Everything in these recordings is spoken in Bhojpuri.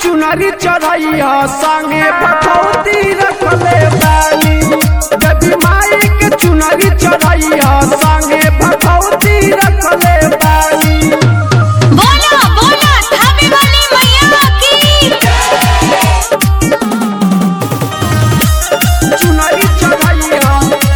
चुनरी चढ़ैया संगे भगवती रखले बानी देवी माई के चुनरी चढ़ैया संगे भगवती रखले बानी बोलो बोलो धामी वाली मैया की चुनरी चढ़ैया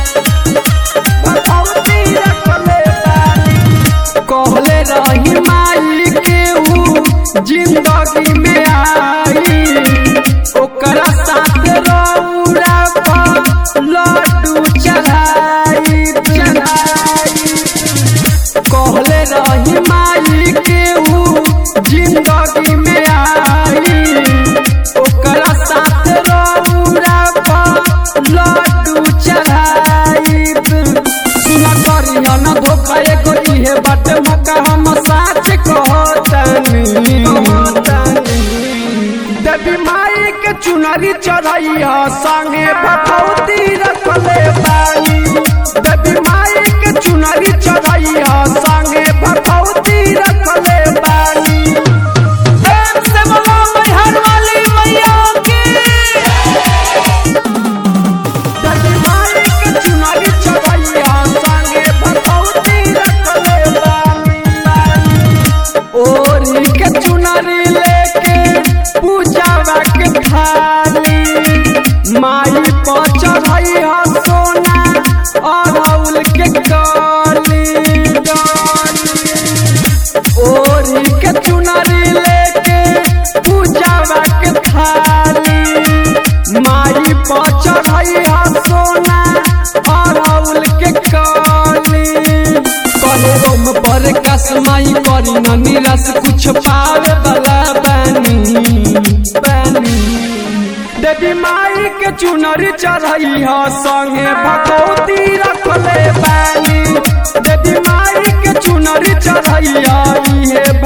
भगवती रखले बानी कहले रही माई के ऊ जिंदगी में आई ओकरा साथ रौरा पर लड्डू चढ़ाई चढ़ाई कहले रही माई के ऊ जिंदगी में आई ओकरा साथ रौरा पर लड्डू चढ़ाई सुना करिया न धोखा एगो इहे बाटे मौका हम साच कहतानी देवी माई के चुनरी चढ़ैया संगे भगवती रखले बानी देवी माई के चुनरी चढ़ैया संगे भगवती रखले बानी प्रेम से बोलो मैहर वाली मैया की देवी माई के चुनरी चढ़ैया संगे भगवती रखले बानी ओरी के चुनरी लेके पूजावा के थाली माई पर चढ़ैया सोना अड़ौल के गली ओरी के चुनरी लेके पूजावा के थाली माई पर चढ़ैया सोना अड़ौल के कली कहे रोम पर कसमाई करी न निरस कुछ पावे वाला बानी बानी देवी माई के चुनरी चढ़ैया संगे भगवती रखले बानी देवी माई के चुनरी चढ़ैया इहे